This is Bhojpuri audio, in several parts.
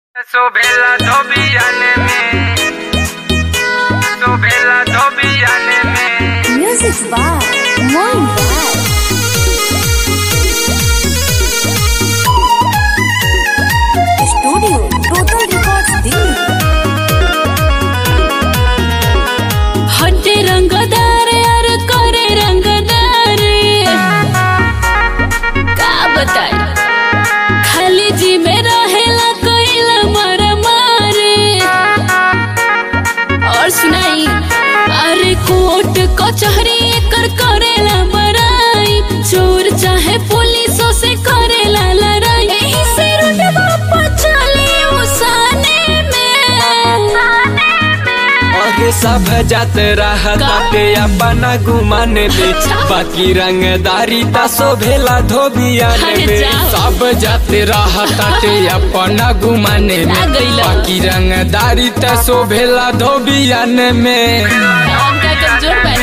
Sobela Tobiane me Sobela Tobiane me Music by Moin Bar. Studio Total Records Delhi. हटे रंगदार यार करे रंगदार का बताई खाली जी में रहेला कइला मर मारे और सुनाई अरे कोर्ट कचहरी एकर करेला बड़ाई चोर चाहे पुलिसों से करेला लड़ाई एही से रुतबा पर चले उसाने में और सब जात रहताते अपना गुमाने दे बाकी रंगदारी ता शोभेला धोबियाने अरे में जाओ। सब जात रहताते अपना गुमाने में आ गइला। बाकी रंगदारी ता शोभेला धोबियाने में हम का कमजोर बानी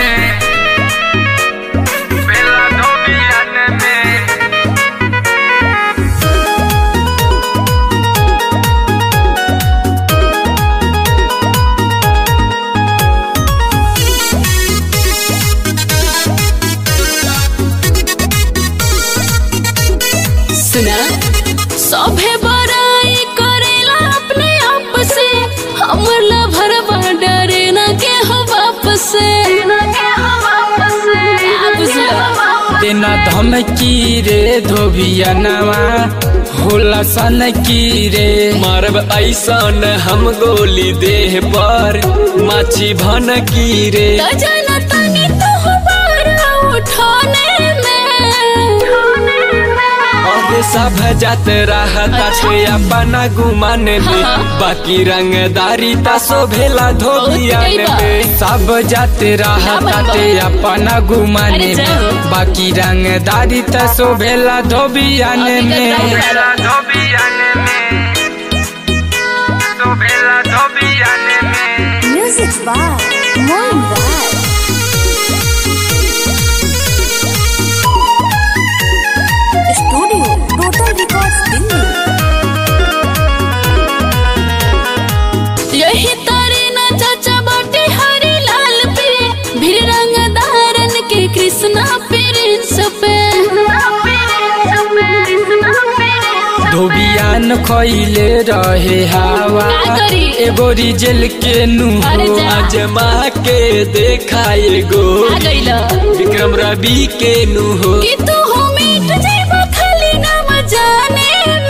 Sobela Tobiane me सुना सभे बड़ाई करेला अपने आप से हमर लभरवा डरे न के हो वापस से का बुझलो? तेना धमकी रे धोबियानवा होला सन की रे मारब ऐसन हम गोली देह पर माछी भन की रे तो जाना तनी तो हमारा उठाने में और सब जात रहताते अपना गुमाने में हाँ। बाकी रंगदारी ता शोभेला धोबियाने बहुत में सब जात रहताते अपना गुमाने अरे में जाओ। बाकी रंगदारी ता शोभेला धोबियाने अभी में कतरा Sobela Tobiane me Sobela Tobiane me Music by Moin Bar. Studio Total Records Delhi. यही तारे न चाचा बाटे हरे लाल पे भीड़ रंगदारन के कृष्णा प्रिंस पे धोबियान खैले रहे हवा का करी? एगो रिजल के अरे नुहो जा। अजमा के देखा एगो आ गइला विक्रम रवि के नुहो कि तू हो मिट जाइबा खाली नाम जाने में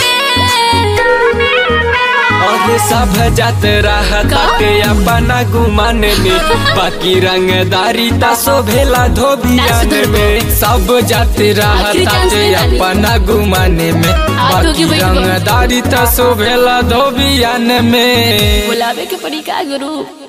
और सब जात रहताते अपना गुमाने में बाकी रंगदारी ता शोभेला धोबियान नाच में सब जात रहताते डांस अपना गुमाने में आगे बाकी बैठ गो। रंगदारी ता शोभेला धोबियान में बुलावे के पड़ी का गुरु